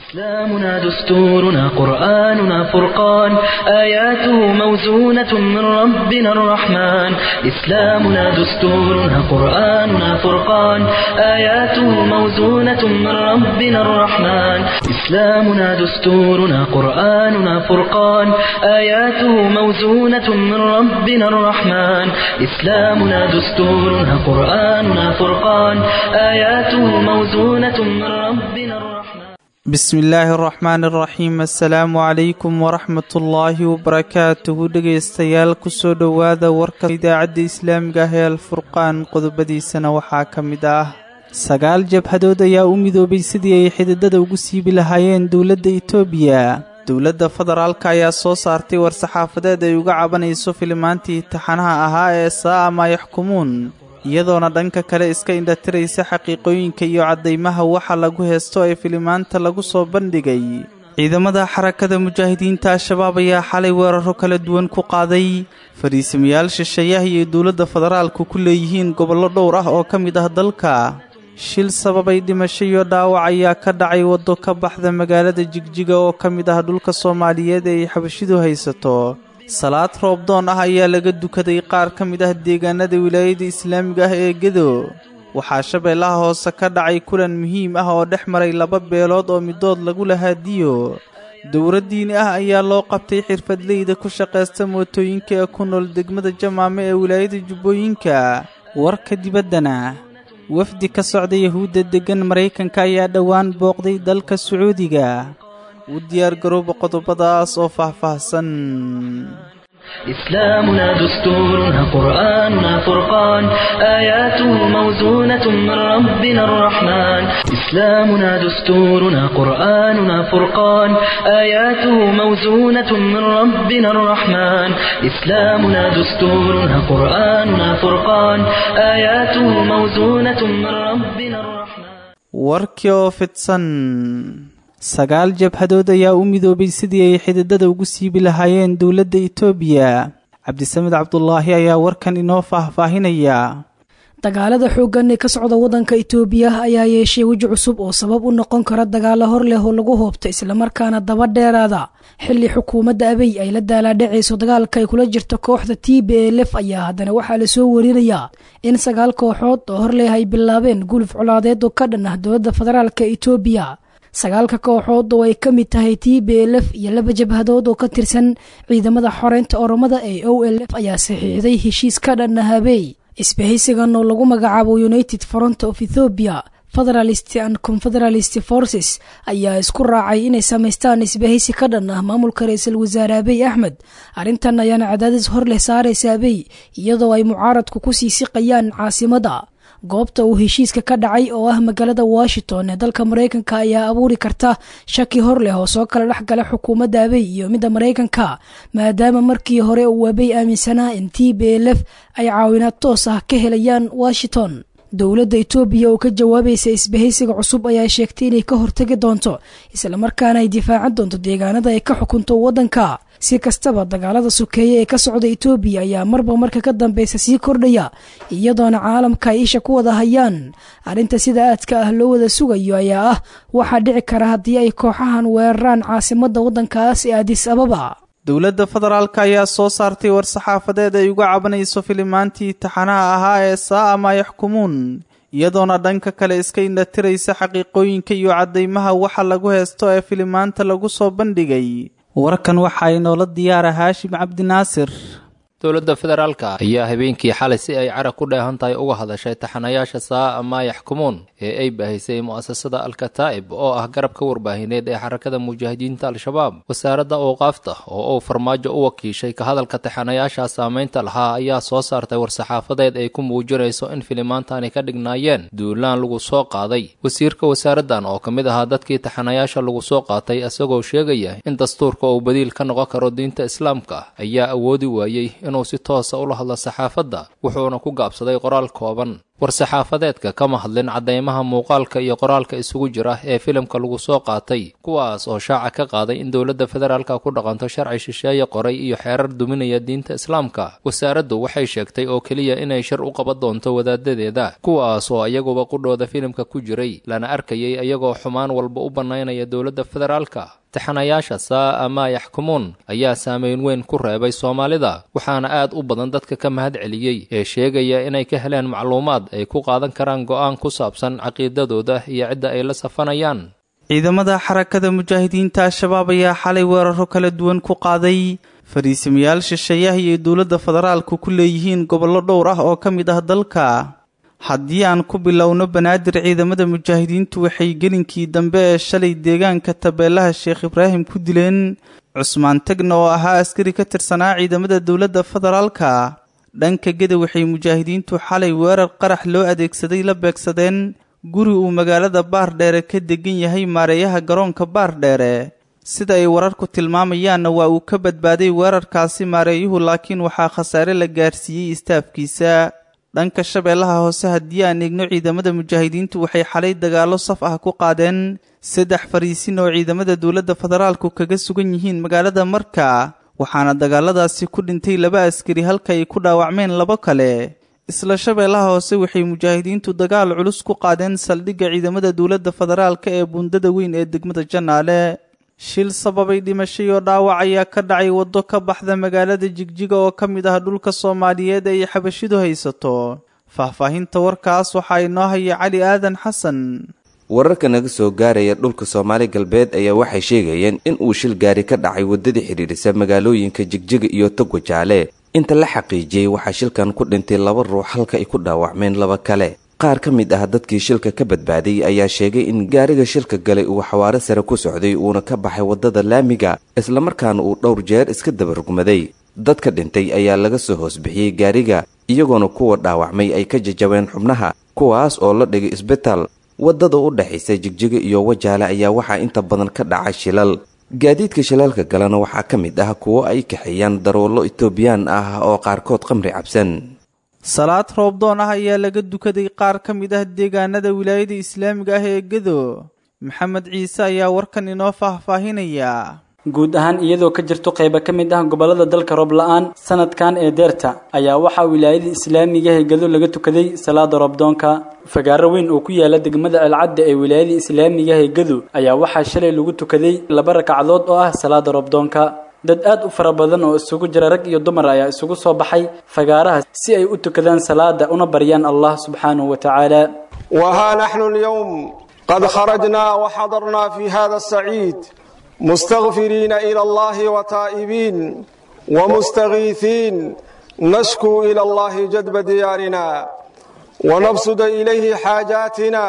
إسلامنا دستورنا قرآننا فرقان آياته موزونة من ربنا الرحمن إسلامنا دستورنا قرآننا فرقان آياته موزونة من ربنا الرحمن إسلامنا دستورنا قرآننا فرقان آياته موزونة من ربنا الرحمن إسلامنا دستورنا قرآننا فرقان آياته موزونة من ربنا الرحمن bismi illaahi araxmaan araxiim assalaamu calaykum waraxmatullaahi wabarakaatuhu dhegaystayaal kusoo dhowaada warka idaacadda islaamiga ah ee alfurqaan qodobadiisana waxaa ka mid ah sagaal jabhadood ayaa u midoobay sidii ay xididada ugu siibi lahaayeen dowladda itoobiya dowladda federaalka ayaa soo saartay war-saxaafadeed ay uga cabanayso filimaantii taxanaha ahaa ee saa'a maa yaxkumuun iyadoona dhanka kale iska indhatiraysa xaqiiqooyinka iyo caddaymaha waxa lagu heesto ee filimaanta lagu soo bandhigay ciidamada xarakada mujaahidiinta al-shabaab ayaa xalay weeraro kala duwan ku qaaday fadhiisamayaal shisheeyaha iyo dowladda federaalku ku leeyihiin gobollo dhowr ah oo ka mid ah dalka shil sababay dhimasho iyo dhaawac ayaa ka dhacay waddo ka baxda magaalada jigjiga oo ka mid ah dhulka soomaaliyeed ee ay xabashidu haysato salaad roobdoon ah ayaa laga dukaday qaar ka mid ah deegaanada wilaayada islaamiga ah ee gedo waxaa shabeellaha hoose ka dhacay kulan muhiim ah oo dhex maray laba beelood oo midood lagu lahaadiyo dowlad diini ah ayaa loo qabtay xirfadleyda ku shaqaysta mootooyinka ee ku nool degmada jamaame ee wilaayada jubbooyinka warka dibaddana wafdi ka socda yahuudda deggan maraykanka ayaa dhowaan booqday dalka sacuudiga u diyaargarooba qodobadaas oo faahfaahsan إسلامنا دستورنا قرآننا فرقان آياته موزونة من ربنا الرحمن إسلامنا دستورنا قرآننا فرقان آياته موزونة من ربنا الرحمن إسلامنا دستورنا قرآننا فرقان آياته موزونة من ربنا الرحمن warkii oo fidsan sagaal jabhadood ayaa u midoobay sidii ay xididada ugu siibi lahaayeen dowladda itoobiya cabdisamed cabdulaahi ayaa warkan inoo faahfaahinaya dagaalada xooggan ee ka socda waddanka itoobiya ayaa yeeshay weji cusub oo sabab u noqon kara dagaalo hor leh oo lagu hoobta islamarkaana daba dheeraada xilli xukuumadda abey ay la daalaadhacayso dagaalka ay kula jirto kooxda t b e lef ayaa haddana waxaa lasoo warinayaa in sagaal kooxood oo hor leh ay bilaabeen guluf colaadeed oo ka dhan ah dowladda federaalka itoobiya sagaalka kooxood oo ay ka mid tahay t b l f iyo laba jabhadood oo ka tirsan ciidamada xoreynta oromada ee o l f ayaa saxiixday heshiis ka dhan ah habey isbahaysigan oo lagu magacaabo united front of ethopia federalist and confederalist forces ayaa isku raacay inay samaystaan isbahaysi ka dhan ah maamulka ra-iisul wasaare abey axmed arrintan ayaana cadaadis hor leh saaraysa abey iyadoo ay mucaaradku ku sii siqayaan caasimada goobta uu heshiiska ka dhacay oo ah magaalada washington ee dalka maraykanka ayaa abuuri karta shaki hor leh oo soo kala dhex gala xukuumadda abey iyo midda maraykanka maadaama markii hore uu abey aaminsanaa in t b l f ay caawinaad toos ah ka helayaan washington dowladda itoobiya oo ka jawaabaysa isbahaysiga cusub ayaa sheegtay inay ka hortagi doonto islamarkaana ay difaacan doonto deegaanada ay ka xukunto waddanka si kastaba dagaalada sokeeye ee ka socda itoobiya ayaa marba marka ka dambeysa sii kordhaya iyadoona caalamka ay isha ku wada hayaan arrinta sida aadka ah loo wada sugayo ayaa ah waxaa dhici kara haddii ay kooxahan weeraraan caasimadda waddankaas ee adis ababa dowladda federaalka ayaa soo saartay war-saxaafadeed ay uga cabanayso filimaantii taxanaha ahaa ee saa'a maa yaxkumuun iyadoona dhanka kale iska indhatiraysa xaqiiqooyinka iyo caddaymaha waxa lagu heesto ee filimaanta lagu soo bandhigay warkan waxaa inoola diyaara haashim cabdinaasir dowladda federaalka ayaa habeenkii xalay si ay carab ku dheehan tahay uga hadashay taxanayaasha saa'a maa yaxkumuun ee ay baahisay mu'asasada alkataa'ib oo ah garabka warbaahineed ee xarakada mujaahidiinta al-shabaab wasaaradda awqaafta oo uu farmaajo u wakiishay ka hadalka taxanayaasha saamaynta lahaa ayaa soo saartay war-saxaafadeed ay ku muujinayso in filimaantani ka dhignaayeen duulaan lagu soo qaaday wasiirka wasaaraddan oo ka mid ahaa dadkii taxanayaasha lagu soo qaatay isagoo sheegaya in dastuurka uu badiil ka noqon karo diinta islaamka ayaa awoodi waayey inuu si toosa ula hadlo saxaafadda wuxuuna ku gaabsaday qoraal kooban war-saxaafadeedka kama hadlin caddaymaha muuqaalka iyo qoraalka isugu jira ee filimka lagu soo qaatay kuwaas oo shaaca ka qaaday in dowladda federaalka ku dhaqanto sharci shisheeye qoray iyo xeerar duminaya diinta islaamka wasaaraddu waxay sheegtay oo keliya inay shir u qaban doonto wadaadadeeda kuwaas oo iyaguba qudhooda filimka ku jiray lana arkayay iyagoo xumaan walba u bannaynaya dowladda federaalka taxanayaasha saa'a maa yaxkumuun ayaa saameyn weyn ku reebay soomaalida waxaana aad u badan dadka ka mahad celiyey ee sheegaya inay ka heleen macluumaad ay ku qaadan karaan go'aan ku saabsan caqiidadooda iyo cidda ay la safanayaan ciidamada xarakada mujaahidiinta al-shabaab ayaa xalay weeraro kala duwan ku qaaday fariisimayaal shisheeyaha iyo dowladda federaalku ku leeyihiin gobollo dhowr ah oo ka mid ah dalka haddii aan ku bilowno banaadir ciidamada mujaahidiintu waxay gelinkii dambe ee shalay deegaanka tabeelaha sheekh ibraahim ku dileen cusmaan tegna oo ahaa askari ka tirsanaa ciidamada dowladda federaalka dhanka geda waxay mujaahidiintu xalay weerar qarax loo adeegsaday la beegsadeen guri uu magaalada baardheere ka degan yahay maareeyaha garoonka baardheere sida ay wararku tilmaamayaanna waa uu ka badbaaday weerarkaasi maareeyuhu laakiin waxaa khasaare la gaarsiiyey istaafkiisa dhanka shabeellaha hoose haddii aan eegno ciidamada mujaahidiintu waxay xalay dagaallo saf ah ku qaadeen saddex fariisin oo ciidamada dowladda federaalku kaga sugan yihiin magaalada marka waxaana dagaaladaasi ku dhintay laba askari halka ay ku dhaawacmeen labo kale isla shabeellaha hoose waxay mujaahidiintu dagaal culus ku qaadeen saldhigga ciidamada dowladda federaalka ee buundada weyn ee degmada janaale shil sababay dhimashay oo dhaawac ayaa ka dhacay waddo ka baxda magaalada jigjiga oo ka mid ah dhulka soomaaliyeed ay xabashidu haysato faahfaahinta warkaas waxaa inoo haya cali aadan xasan wararka naga soo gaaraya dhulka soomaali galbeed ayaa waxay sheegayeen in uu shil gaari ka dhacay waddadii xidhiidhisa magaalooyinka jigjiga iyo togo jaale inta la xaqiijiyey waxaa shilkan ku dhintay laba ruux halka ay ku dhaawacmeen laba kale qaar ka mid ah dadkii shilka ka badbaaday ayaa sheegay in gaariga shilka galay uu xawaaro sare ku socday uuna ka baxay waddada laamiga islamarkaana uu dhowr jeer iska dabarugmaday dadka dhintay ayaa laga soo hoosbixiyey gaariga iyagoona kuwa dhaawacmay ay ka jajabeen xubnaha kuwaas oo la dhigay isbitaal waddada u dhexaysa jigjiga iyo wajaale ayaa waxaa inta badan ka dhacay shilal gaadiidka shilaalka galena waxaa ka mid ah kuwo ay kaxeeyaan daroollo itoobiyaan ah oo qaarkood qamri cabsan salaad roobdoon ah ayaa laga dukaday qaar ka mid ah deegaanada wilaayada islaamiga ah ee gedo maxamed ciise ayaa warkan inoo faahfaahinaya guud ahaan iyadoo ka jirto qaybo ka mid ah gobollada dalka roob la-aan sanadkan ee deerta ayaa waxaa wilaayada islaamiga ee gedo laga tukaday salaada roobdoonka fagaaro weyn oo ku yaala degmada alcadda ee wilaayada islaamiga ee gedo ayaa waxaa shalay lagu tukaday laba ragcadood oo ah salaada roobdoonka dad aad u fara badan oo isugu jira rag iyo dumar ayaa isugu soo baxay fagaaraha si ay u tukadaan salaada una baryaan allah subxaanahu wa tacaala وها نحن اليوم قد خرجنا وحضرنا في هذا السعيد مستغفرين إلى الله وتائبين ومستغيثين نشكو إلى الله جدب ديارنا ونبسد إليه حاجاتنا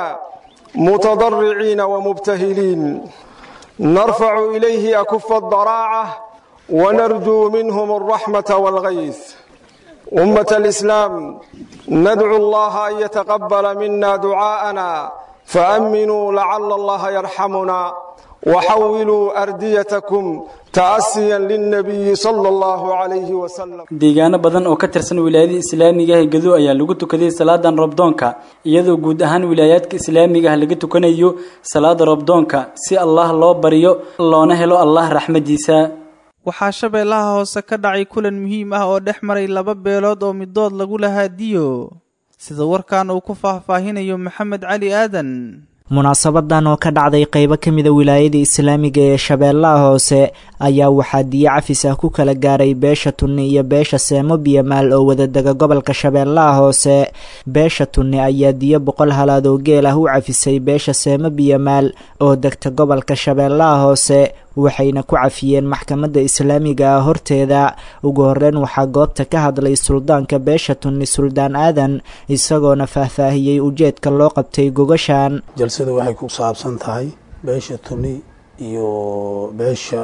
متضرعين ومبتهلين نرفع إليه أكف الضراعة ونرجو منهم الرحمة والغيث أمة الإسلام ندعو الله أن يتقبل منا دعاءنا فأمنوا لعل الله يرحمنا وحولوا أرديتكم تأسيا للنبي صلى الله عليه وسلم deegaano badan oo ka tirsan wilaayada islaamiga ah ee gedo ayaa lagu tukaday salaadan roobdoonka iyadoo guud ahaan wilaayaadka islaamiga ah laga tukanayo salaada roobdoonka si allah loo baryo loona helo allah raxmadiisa waxaa shabeellaha hoose ka dhacay kulan muhiim ah oo dhex maray laba beelood oo midood lagu lahaa diyo sida warkan uu ku faahfaahinayo maxamed cali aadan munaasabadan oo ka dhacday qaybo ka mida wilaayada islaamiga ee shabeellaha hoose ayaa waxaa diyo cafis ah ku kala gaaray beesha tunni iyo beesha seemo biyamaal oo wadadega gobolka shabeellaha hoose beesha tunni ayaa diyo boqol halaad oo geel ah u cafisay beesha seemo biyamaal oo degta gobolka shabeellaha hoose waxayna ku cafiyeen maxkamadda islaamiga ah horteeda ugu horeyn waxaa goobta ka hadlay suldaanka beesha tunni suldaan aadan isagoona faahfaahiyey ujeedka loo qabtay gogashan jalsada waxay ku saabsan tahay beesha tuni iyo beesha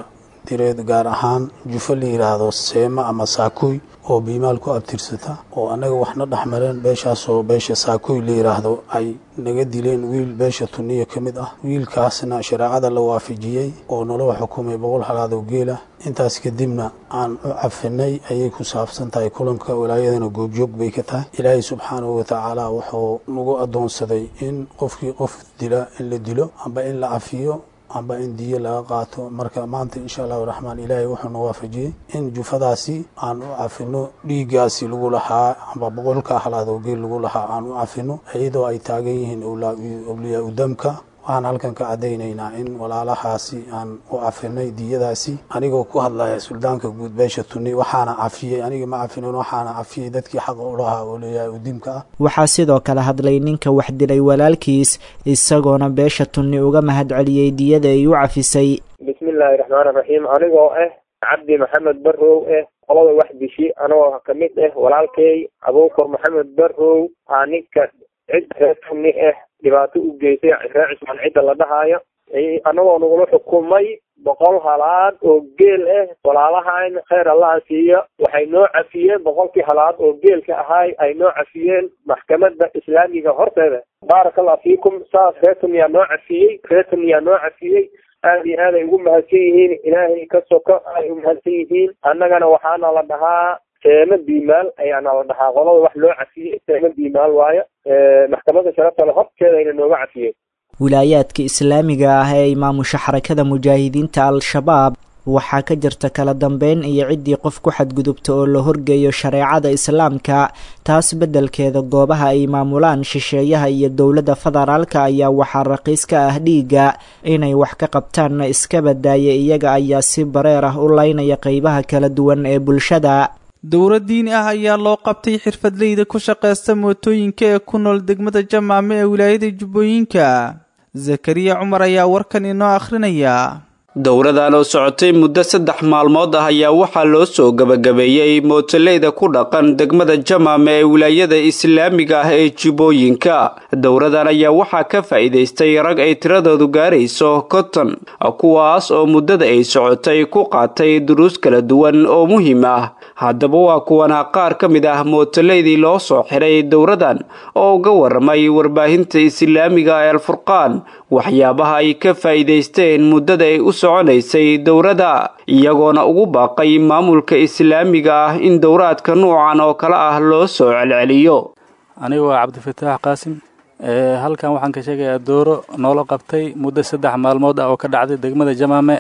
direed gaar ahaan jufo la yidhaahdo seema ama saakuy oo biimaal ku abtirsata oo annaga waxna dhex mareen beeshaasoo beesha saakuy la yidhaahdo ay naga dileen wiil beesha tuniya ka mid ah wiilkaasna shareecada la waafajiyey oo naloo xukumay boqol halaadoo geela intaas kadibna aan u cafinay ayay ku saabsan tahay kulanka walaayadana goobjoog bay ka tahay ilaahay subxaanahu watacaala wuxuu nagu addoonsaday in qofkii qof dila in la dilo amba in la cafiyo amba in diyo laga qaato marka maanta insha allahu raxmaan ilaahay wuxuuna waafajiyey in jufadaasi aan u cafino dhiiggaasi lagu lahaa amba boqolka halaadoo geel lagu lahaa aan u cafino iyadoo ay taagan yihiin awliyaa udamka waxaan halkan ka caddaynaynaa in walaalahaasi aan u cafinay diyadaasi anigoo ku hadlaya suldaanka guud beesha tuni waxaana cafiyey aniga ma cafinin waxaana cafiyey dadkii xaqa u lahaa awliyaa udimka ah waxaa sidoo kale hadlay ninka wax dilay walaalkiis isagoona beesha tunni uga mahad celiyey diyada ay u cafisay bismillaahi raxmaani raxiim anigoo ah cabdi maxamed barrow ah qolada wax dishi anagoo kamid ah walaalkay abuukar maxamed barrow aa ninka cid reer tunni ah dhibaato u geysay reer cismaan cidda la dhahaayo anagoo nagula xukumay boqol halaad oo geel ah walaalahan kheyr allaha siiyo waxay noo cafiyeen boqolkii halaad oo geelka ahaay ay noo cafiyeen maxkamada islaamiga horteeda baaraka allah fiikum saas reertan yaa noo cafiyey reertan yaa noo cafiyey aada iyo aad ay ugu mahadsan yihiin ilaahay ka soko ay u mahadsan yihiin annagana waxaana la dhahaa seema diimaal ayaana la dhahaa qolada wax loo cafiyey seema diimaal waayo maxkamada sharafta le horteeda ayna nooga cafiyeen wilaayaadka islaamiga ah ee imaamusha xarakada mujaahidiinta al-shabaab waxaa ka jirta kala dambeyn iyo ciddii qof ku xadgudubta oo la horgeeyo shareecada islaamka taas beddelkeeda goobaha ay maamulaan shisheeyaha iyo dowladda federaalka ayaa waxaa raqiis ka ah dhiigga inay wax ka qabtaanna iska badaaya iyaga ayaa si bareer ah u laynaya qeybaha kala duwan ee bulshada dowro diini ah ayaa loo qabtay xirfadleyda ku shaqaysta mootooyinka ee ku nool degmada jamaame ee wilaayada jubbooyinka zakariya cumar ayaa warkan inoo akhrinaya dowradan oo socotay muddo saddex maalmood ah ayaa waxaa loo soo gabagabeeyey mootoleyda ku dhaqan degmada jamaame ee wilaayada islaamiga ah ee jubbooyinka dowradan ayaa waxaa ka faa'iidaystay rag ay tiradoodu gaarayso konton kuwaas oo muddada ay socotay ku qaatay duruus kala duwan oo muhiim ah haddaba waa kuwana qaar ka mid ah mootoleydii loo soo xiray dowradan oo uga waramay warbaahinta islaamiga ee alfurqaan waxyaabaha ay ka faa'iidaysteen muddada ay u soconaysay dowrada iyagoona ugu baaqay maamulka islaamiga ah in dowraadka nuucan oo kale ah loo soo celceliyo anigu waa cabdifataax qaasim halkan waxaan ka sheegayaa dooro noola qabtay muddo saddex maalmood ah oo ka dhacday degmada jamaame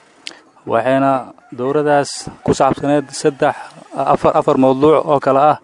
waxayna dowradaas ku saabsaneed saddex afar afar mawduuc oo kale ah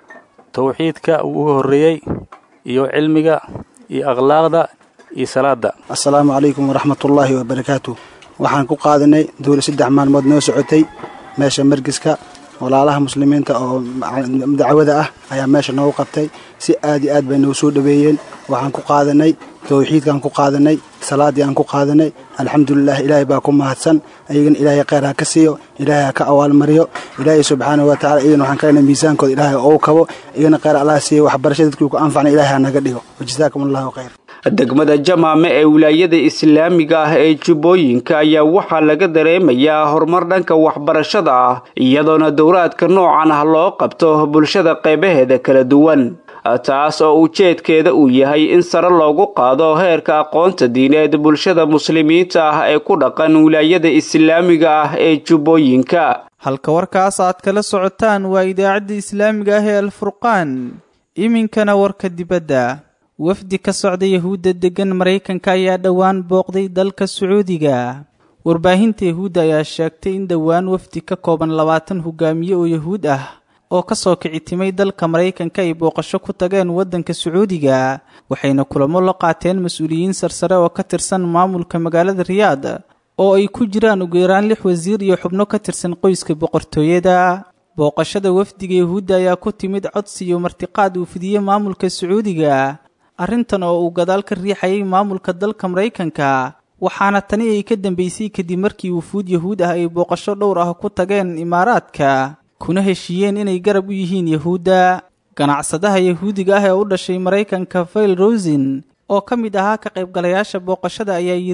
towxiidka uu uga horreeyey iyo cilmiga iyo akhlaaqda iyo salaada assalaamu calaykum waraxmatullaahi wabarakaatu waxaan ku qaadanay dowla saddex maalmood noo socotay meesha margiska walaalaha muslimiinta oo dacwada ah ayaa meesha noogu qabtay si aad iyo aad bay noo soo dhaweeyeen waxaan ku qaadanay towxiidkaan ku qaadanay salaadii aan ku qaadanay alxamdulilah ilaahay baa ku mahadsan ayagana ilaahay kheyr ha ka siiyo ilaahay ha ka awaalmariyo ilaahay subxaanahu watacala iyagana waxaan kalena miisaankooda ilaahay ou kabo iyagana kheyr allah siiyo waxbarasha dadkii ku anfacna ilaahay ha naga dhigo wajazaakum allahu khayr degmada jamaame ee wilaayada islaamiga ah ee jubbooyinka ayaa waxaa laga dareemayaa horumar dhanka waxbarashada ah iyadoona dowraadka noocan ah loo qabto bulshada qeybaheeda kala duwan taas oo ujeedkeeda uu yahay in sare loogu qaado heerka aqoonta diineed bulshada muslimiinta ah ee ku dhaqan wilaayada islaamiga ah ee jubbooyinka halka warkaas aad kala socotaan waa idaacadda islaamiga ah ee alfurqaan iminkana warka dibadda wafdi ka socda yahuudda deggan maraykanka ayaa dhowaan booqday dalka sacuudiga warbaahinta yahuudda ayaa sheegtay in dhowaan wafdi ka kooban labaatan hogaamiye oo yahuud ah oo ka soo kicitimay dalka maraykanka ay booqasho ku tageen waddanka sacuudiga waxayna kulamo la qaateen mas-uuliyiin sarsare oo ka tirsan maamulka magaalada riyaad oo ay ku jiraan ugu yaraan lix wasiir iyo xubno ka tirsan qoyska boqortooyada booqashada wafdiga yahuudda ayaa ku timid codsi iyo martiqaad uu fidiyey maamulka sacuudiga arrintan oo uu gadaal ka riixayay maamulka dalka maraykanka waxaana tani ay ka dambeysay kadib markii wufuud yahuud ah ay booqasho dhowr ah ku tageen imaaraadka kuna heshiiyeen inay garab u yihiin yahuudda ganacsadaha yahuudiga ah ee u dhashay maraykanka fail rosin oo ka mid ahaa ka qaybgalayaasha booqashada ayaa yidhi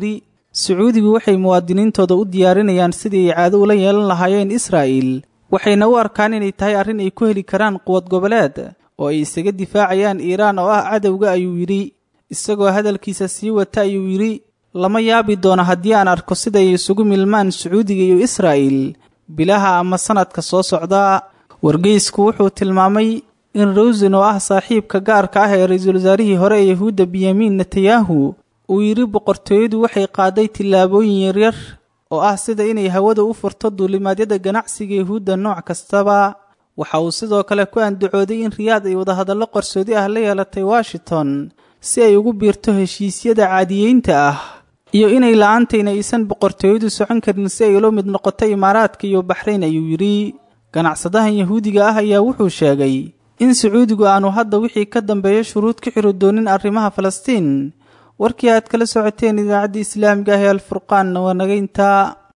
sacuudigu waxay muwaadiniintooda u diyaarinayaan sidii ay caado ula yeelan lahaayeen israa'il waxayna u arkaan inay tahay arrin ay ku heli karaan quwad goboleed oo ay isaga difaacayaan iiraan oo ah cadowga ayuu yidhi isagoo hadalkiisa sii wata ayuu yidhi lama yaabi doono haddii aan arko siday isugu milmaan sacuudiga iyo israa'il bilaha ama sannadka soo socda wargeysku wuxuu tilmaamay in rawsin oo ah saaxiibka gaarka ah ee ra-iisul wasaarihii hore ee yahuudda benyamin netanyahu uu yidhi boqortooyadu waxay qaaday tillaabooyin yaryar oo ah sida inay hawada u furto duulimaadyada ganacsiga yahuudda nooc kastaba waxa uu sidoo kale ku andacooday in riyaad ay wadahadallo qarsoodi ah la yeelatay washington si ay ugu biirto heshiisyada caadiyeynta ah iyo inay la-aantayna aysan boqortooyadu socon karin si ay ula mid noqoto imaaraadka iyo baxrayn ayuu yidhi ganacsadahan yahuudiga ah ayaa wuxuu sheegay in sacuudigu aanu hadda wixii ka dambeeya shuruud ka xiri doonin arrimaha falastiin warkii aad kala socoteen idaacadda islaamiga ah ee alfurqaanna waa naga intaa